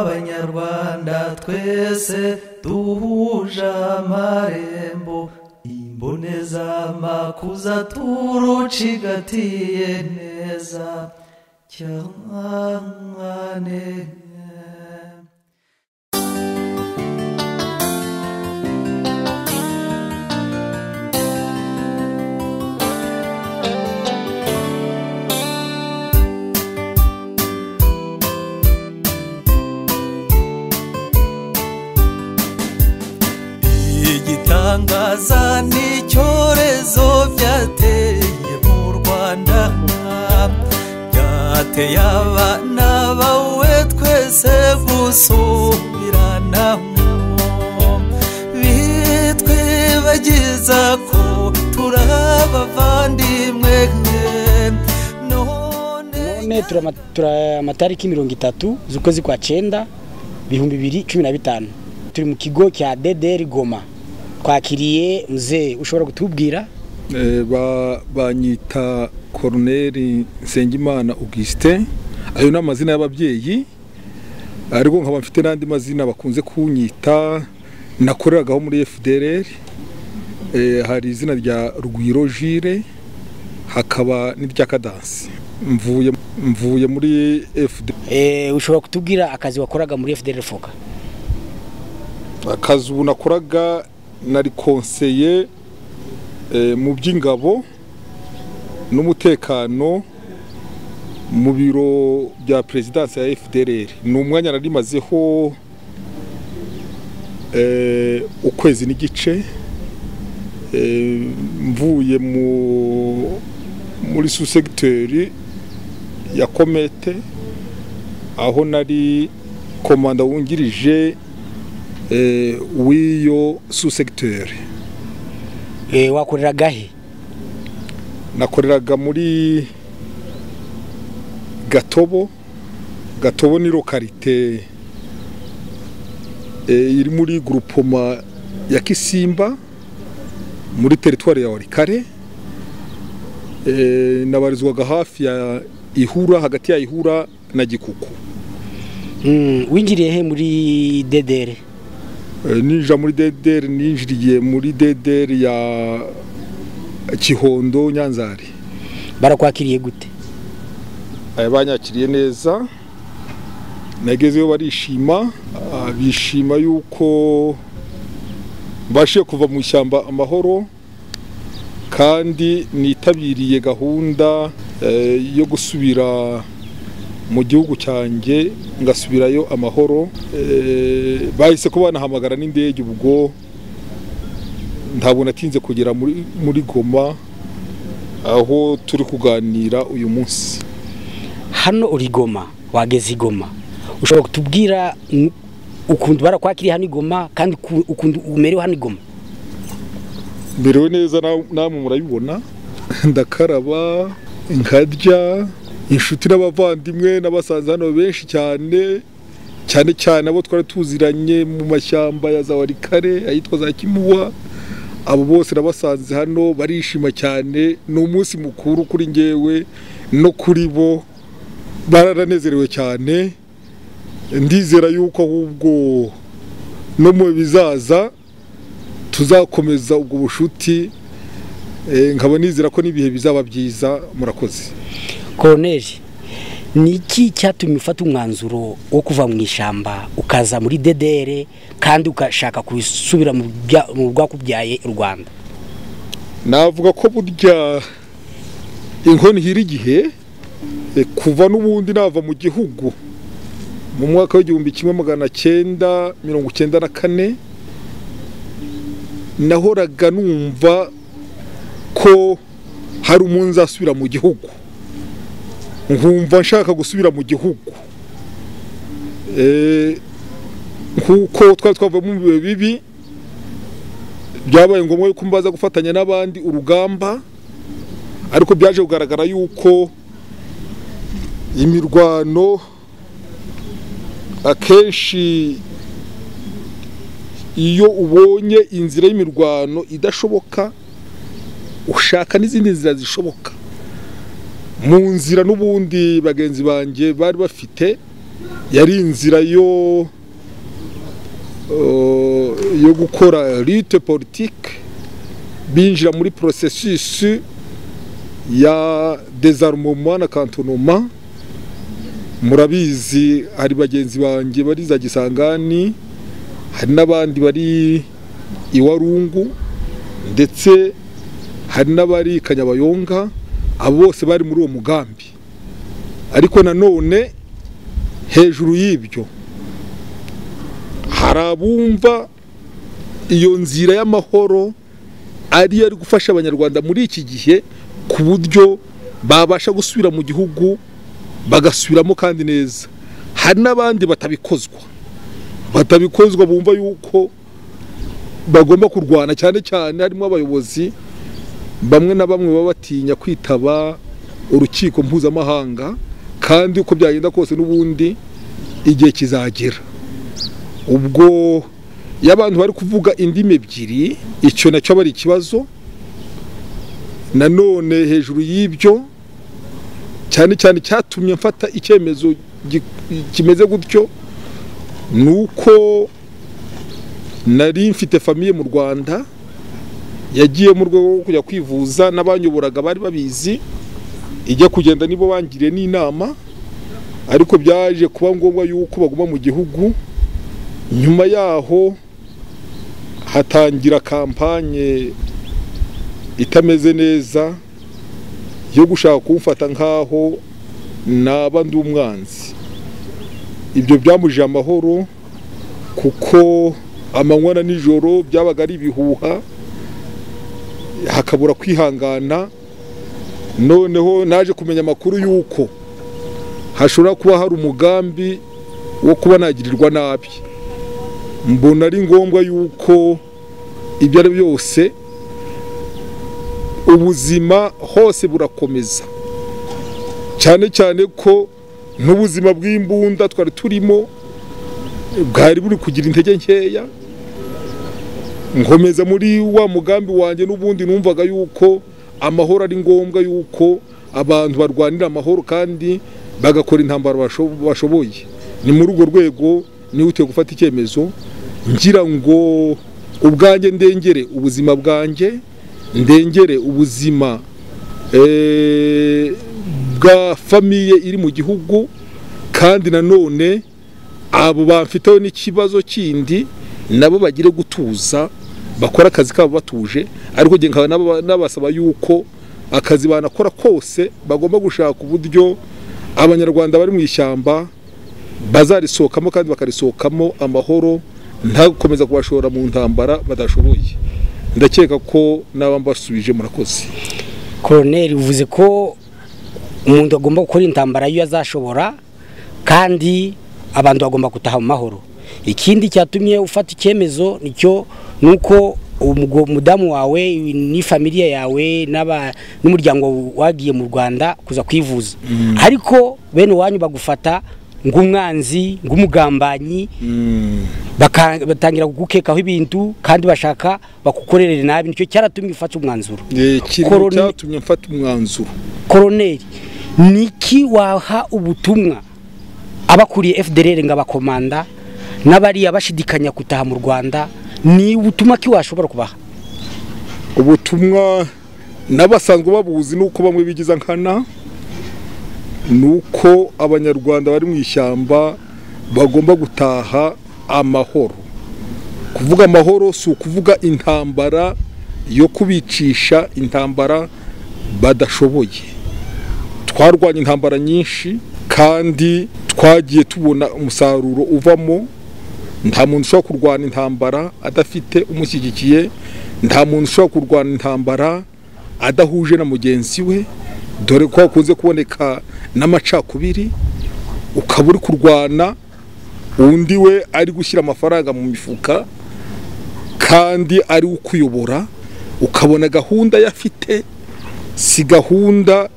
nk'abanyarwanda twese duhuje amarembo imbonezamakuza turucigatiye neza cyane igitangaza n'icyorezo byateye mu rwanda byateye abana bawe twese gusubiranamo bitwibagiza ko turi abavandimwe none none turi ama- turi amatariki mirongo itatu z'ukwezi kwa cyenda ibihumbi bibiri cumi na bitanu turi mu kigo cya dederi goma twakiriye muzee ushobora kutubwira Eh, ba- banyita koroneri nsengimana augustin ayo ni amazina y'ababyeyi ariko nkaba mfite n'andi mazina bakunze kunyita nakoreragaho muri fdr hari izina rya rugwiro jire hakaba n'irya kadansi mvuye mvuye muri fdr Eh, ushobora kutubwira akazi wakoraga muri fdr foka akazi ubu nakoraga nari konseye eh, mu by'ingabo n'umutekano mu biro bya perezidansi ya FDLR ni umwanya nari mazeho eh, ukwezi n'igice eh, mvuye mu muri susegiteri ya komete aho nari komanda wungirije eh, w'iyo susegiteri Eh, wakoreraga he nakoreraga muri gatobo gatobo ni lokarite eh, iri muri gurupoma ya kisimba muri teritwari ya warikare eh, nabarizwaga hafi ya ihura hagati ya ihura na gikuku Mm, winjiriye he muri dedere Eh, ninjira muri dederi ninjiriye muri dederi ya kihondo nyanzari barakwakiriye gute aya banyakiriye neza nagezeyo barishima ah, bishima yuko mbashije kuva mu ishyamba amahoro kandi nitabiriye gahunda eh, yo gusubira mu gihugu cyanjye ngasubirayo amahoro Eh, bahise ko banahamagara n'indege ubwo ntabwo natinze kugera muri- muri goma aho turi kuganira uyu munsi hano uri goma wageze i goma ushobora kutubwira mm, ukuntu barakwakiriye hano i goma kandi uku- ukuntu umerewe hano i goma merewe neza na- namwe murabibona ndakaraba nkarya inshuti n'abavandimwe n'abasaza hano benshi cyane cyane cyane abo twari tuziranye mu mashyamba ya za warikare ayitwa za kimuwa abo bose nabasanze hano barishima cyane ni umunsi mukuru kuri ngewe no kuri bo bararanezerewe cyane ndizera yuko ahubwo no mu bizaza tuzakomeza ubwo bushuti eh, nkaba nizera ko n'ibihe bizaba byiza murakoze koroneri ni iki cyatumye ufata umwanzuro wo kuva mu ishyamba ukaza muri dedere kandi ugashaka gusubira mu bya- mu bwakubyaye u rwanda navuga ko burya inkoni ihira igihe eh, kuva n'ubundi nava mu gihugu mu mwaka w'igihumbi kimwe magana cyenda mirongo cyenda na kane nahoraga numva ko hari umunsi asubira mu gihugu nkumva nshaka gusubira mu gihugu Eh, nkuko twari twavuye mu bihe bibi byabaye ngombwa yuko mbaza gufatanya n'abandi urugamba ariko byaje kugaragara yuko imirwano akenshi iyo ubonye inzira y'imirwano idashoboka ushaka n'izindi nzira zishoboka mu nzira n'ubundi bagenzi banjye bari bafite yari inzira yo eh, yo gukora rite politike binjira muri processus ya désarmement na cantonnement murabizi hari bagenzi banjye bari za gisangani hari n'abandi bari iwarungu ndetse hari n'abari kanyabayonga abo bose bari muri uwo mugambi ariko nanone hejuru y'ibyo hari abumva iyo nzira y'amahoro ariyo ari gufasha abanyarwanda muri iki gihe ku buryo babasha gusubira mu gihugu bagasubiramo kandi neza hari n'abandi batabikozwa batabikozwa bumva yuko bagomba kurwana cyane cyane harimo abayobozi bamwe na bamwe baba batinya kwitaba urukiko mpuzamahanga kandi uko byagenda kose n'ubundi igihe kizagera ubwo iyo abantu bari kuvuga indimi ebyiri icyo nacyo aba ari ikibazo nanone hejuru y'ibyo cyane cyane cyatumye mfata icyemezo gi- kimeze gutyo ni uko nari mfite famiye mu rwanda yagiye mu rwego rwo kujya kwivuza n'abanyoboraga bari babizi ijya kugenda nibo bangiriye n'inama ariko byaje kuba ngombwa yuko baguma mu gihugu nyuma yaho hatangira kampanye itameze neza yo gushaka kumfata nk'aho naba ndi umwanzi ibyo byamujije amahoro kuko amanywa na nijoro byabaga ari ibihuha hakabura kwihangana noneho naje kumenya amakuru y'uko hashobora kuba hari umugambi wo kuba nagirirwa nabi mbona ari ngombwa y'uko ibyo ari byose ubuzima hose burakomeza cyane cyane ko n'ubuzima bw'imbunda twari turimo bwari buri kugira intege nkeya nkomeza muri wa mugambi wanjye n'ubundi numvaga yuko amahoro ari ngombwa yuko abantu barwanira amahoro kandi bagakora intambara basho- bashoboye ni muri urwo rwego nihutiye gufata icyemezo ngira ngo ubwanjye ndengere ubuzima bwanjye ndengere ubuzima eh, bwa famiye iri mu gihugu kandi nanone abo bamfiteho n'ikibazo kindi nabo bagire gutuza bakora akazi kabo batuje ariko njye nkaba naba- nabasaba yuko akazi banakora kose bagomba gushaka uburyo abanyarwanda bari mu ishyamba bazarisohokamo kandi bakarisohokamo amahoro nta gukomeza kubashora mu ntambara badashoboye ndakeka ko naba mbasubije murakoze koroneri uvuze ko umuntu agomba gukora intambara iyo azashobora kandi abantu bagomba gutaha mu mahoro ikindi cyatumye ufata icyemezo nicyo ni uko ubwo umudamu wawe n'ifamiliya yawe n'aba- n'umuryango wagiye mu rwanda kuza kwivuza ariko bene iwanyu bagufata nk'umwanzi nk'umugambanyi baka- batangira kugukekaho ibintu kandi bashaka bakukorerere nabi nicyo cyaratumye ufata umwanzuro Eh, kirimo Korone- cyatumye mfata umwanzuro koroneri niki waha ubutumwa abakuriye fdr ngo abakomanda n'abariya bashidikanya gutaha mu rwanda ni ubutumwa ki washobora kubaha ubutumwa n'abasanzwe babuzi nuko bamwe bigiza nkana nuko abanyarwanda bari mu ishyamba bagomba gutaha amahoro kuvuga amahoro si ukuvuga intambara yo kubicisha intambara badashoboye twarwanye intambara nyinshi kandi twagiye tubona umusaruro uvamo nta muntu ushobora kurwana intambara adafite umushyigikiye nta muntu ushobora kurwana intambara adahuje na mugenzi we dore ko hakunze kuboneka n'amacakubiri ukaba uri kurwana undi we ari gushyira amafaranga mu mifuka kandi ari ukuyobora ukabona gahunda yafite si gahunda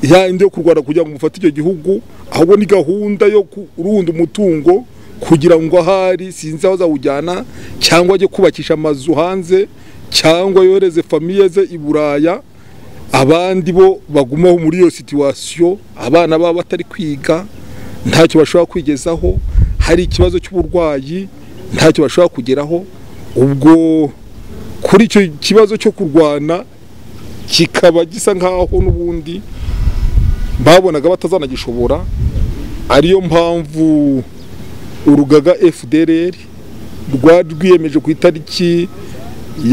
yindi yo kurwara kugira ngo mufate icyo gihugu ahubwo ni gahunda yo kurunda umutungo kugira ngo ahari sinzi aho azawujyana cyangwa ajye kubakisha amazu hanze cyangwa yohereze famiye ze i buraya abandi bo bagumaho muri iyo situwasiyo abana baba batari kwiga ntacyo bashobora kwigezaho hari ikibazo cy'uburwayi ntacyo bashobora kugeraho ubwo kuri icyo kibazo cyo kurwana kikaba gisa nk'aho n'ubundi babonaga batazanagishobora ariyo mpamvu urugaga fdr rwari rwiyemeje ku itariki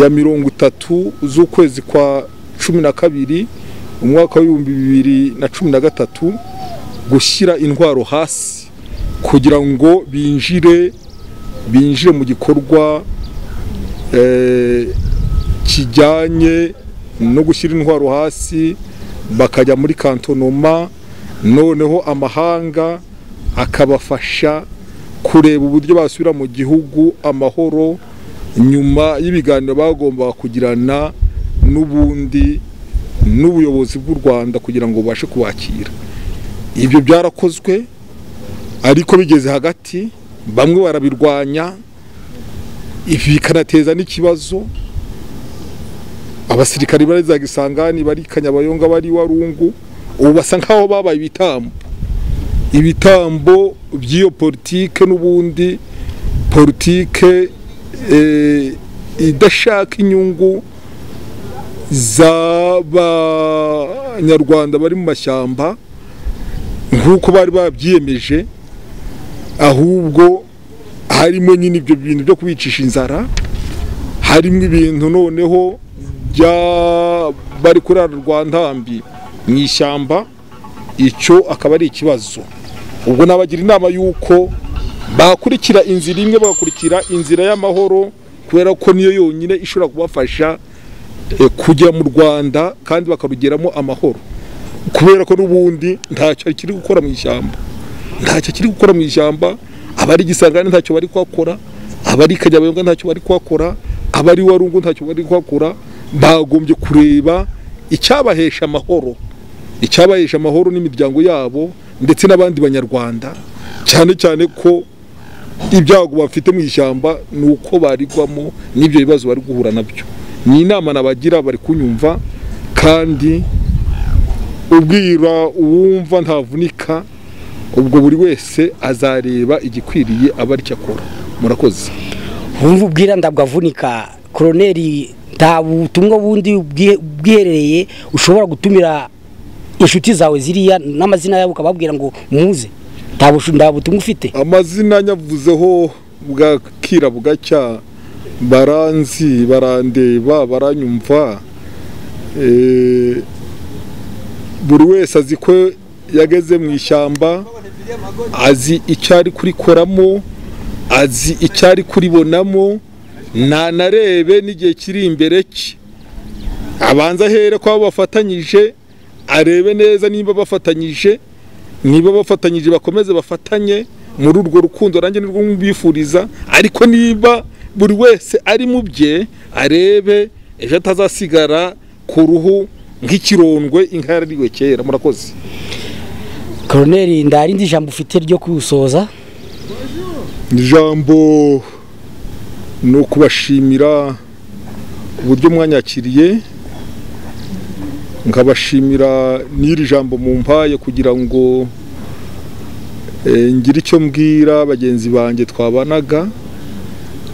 ya mirongo itatu z'ukwezi kwa cumi na kabiri umwaka w'ibihumbi bibiri na cumi na gatatu gushyira intwaro hasi kugira ngo binjire binjire mu gikorwa eh, kijyanye no gushyira intwaro hasi bakajya muri kantonoma noneho amahanga akabafasha kureba uburyo basubira mu gihugu amahoro nyuma y'ibiganiro bagombaga kugirana n'ubundi n'ubuyobozi bw'u rwanda kugira ngo bubashe kubakira ibyo byarakozwe ariko bigeze hagati bamwe barabirwanya ibi bikanateza n'ikibazo abasirikari bari za gisangani bari kanyabayonga bari warungu ubu basa nk'aho babaye ibitambo ibitambo by'iyo politike n'ubundi politike idashaka inyungu z'abanyarwanda bari mu mashyamba nk'uko bari babyiyemeje ahubwo harimo nyine ibyo bintu byo kubicisha inzara harimo ibintu noneho bari kurara rwa ntambi mu ishyamba icyo akaba ari ikibazo ubwo nabagira inama y'uko bakurikira inzira imwe bagakurikira inzira y'amahoro kubera ko niyo yonyine ishobora kubafasha kujya mu rwanda kandi bakarugeramo amahoro kubera ko n'ubundi ntacyo kiri gukora mu ishyamba ntacyo kiri gukora mu ishyamba abari gisangane ntacyo bari kuhakora abari kanyabayonga ntacyo bari kuhakora abari warungu ntacyo bari kuhakora bagombye kureba icyabahesha amahoro icyabahesha amahoro n'imiryango yabo ndetse n'abandi banyarwanda cyane cyane ko ibyago bafite mu ishyamba ni uko barigwamo n'ibyo bibazo bari guhura nabyo ni inama nabagira bari kunyumva kandi ubwira uwumva ntavunika ubwo buri wese azareba igikwiriye aba aricyo akora murakoze wumva ubwira ndabwavunika koroneri nta butumwa bundi bwiherereye ushobora gutumira inshuti zawe ziriya n'amazina yabo ukababwira ngo muze nta butumwa ufite amazina nyavuzeho bwakira bugacya baranzi barandeba baranyumva buri wese azi ko yageze mu ishyamba azi icyo ari kurikoramo azi icyo ari kuribonamo ntanarebe n'igihe kiri imbere cye abanza ahere ko bafatanyije arebe neza niba bafatanyije niba bafatanyije bakomeze bafatanye muri urwo rukundo nanjye nirwo mbifuriza ariko niba buri wese ari mu bye arebe ejo atazasigara ku ruhu nk'ikirondwe inka yarariwe kera murakoze koroneri ndarindi ijambo ufite ryo kuwusoza ijambo ni ukubashimira uburyo mwanyakiriye nkabashimira n'iri jambo mu mpaye kugira ngo ngire icyo mbwira bagenzi banjye twabanaga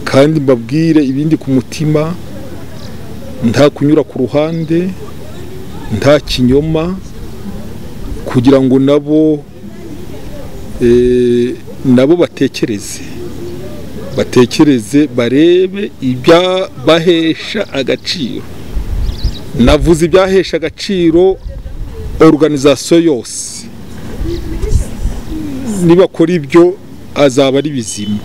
kandi mbabwire ibindi ku mutima nta kunyura ku ruhande nta kinyoma kugira ngo nabo nabo batekereze batekereze barebe ibyabahesha agaciro navuze ibyahesha agaciro organizasiyo yose nibakora ibyo azaba ari bizima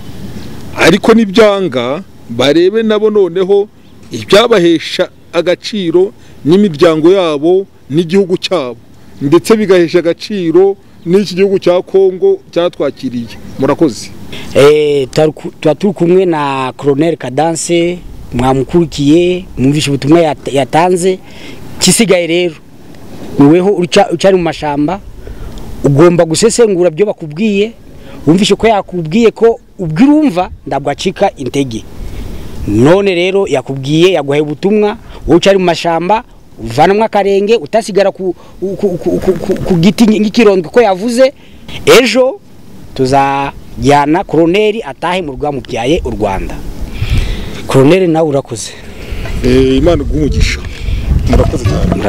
ariko n'ibyanga barebe nabo noneho ibyabahesha agaciro n'imiryango yabo n'igihugu cyabo ndetse bigahesha agaciro n'iki gihugu cya kongo cyatwakiriye murakoze tuba turi kumwe na koroneri kadanse mwamukurikiye mwumvishe ubutumwa yatanze ikisigaye rero niweho ucari mu mashamba ugomba gusesengura ibyo bakubwiye wumvishe ko yakubwiye ko ubwira urumva ntabwo acika intege none rero yakubwiye yaguhaye ubutumwa wowe ucari mu mashamba uvanamo akarenge utasigara ku giti nk'ikirondwe ko yavuze ejo tuzajyana koroneri atahe mu rwamubyaye u rwanda koroneri nawe urakoze Eh, imana iguhe umugisha murakoze cyane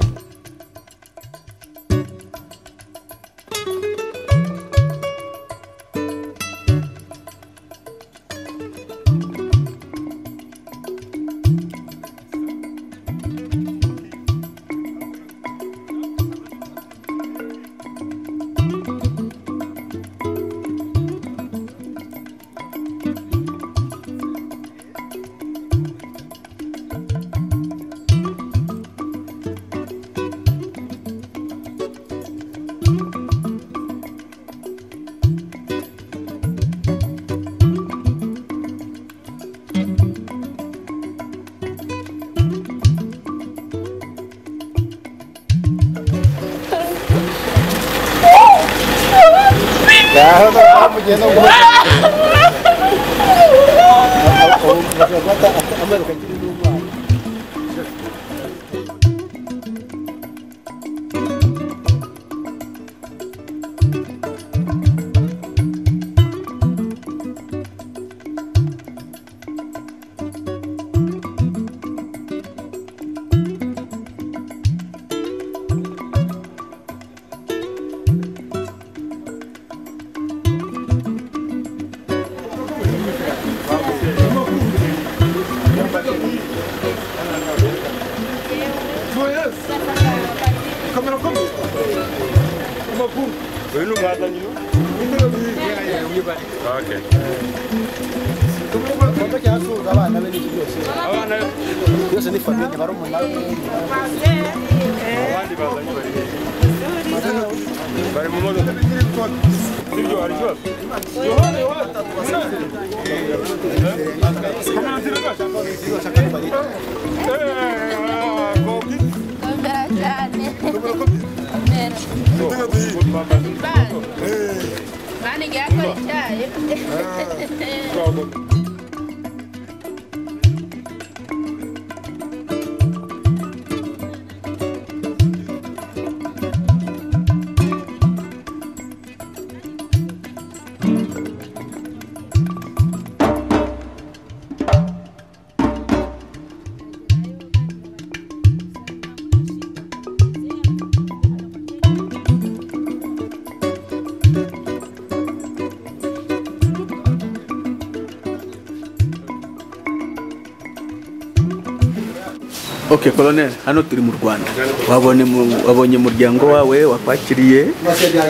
ok colonel hano turi mu rwanda wabonye mu- wabonye umuryango wawe wakwakiriye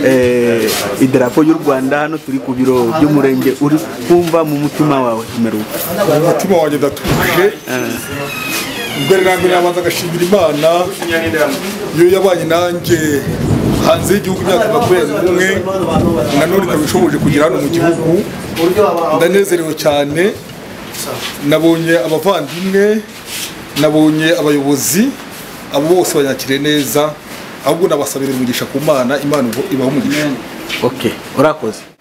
eh, idarapo y'u rwanda hano turi ku biro by'umurenge uri kumva mu mutima wawe umere uko umutima wanjye ndatuje mbere na mbere nabanza agashimira imana iyo yabanye nanjye hanze y'igihugu imyaka makumyabiri n'umwe nanone ikaba ishoboje kugera hano mu gihugu ndanezerewe cyane nabonye abavandimwe nabonye abayobozi abo bose banyakiriye neza ahubwo nabasabira umugisha ku mana imana ibaha umugisha ok urakoze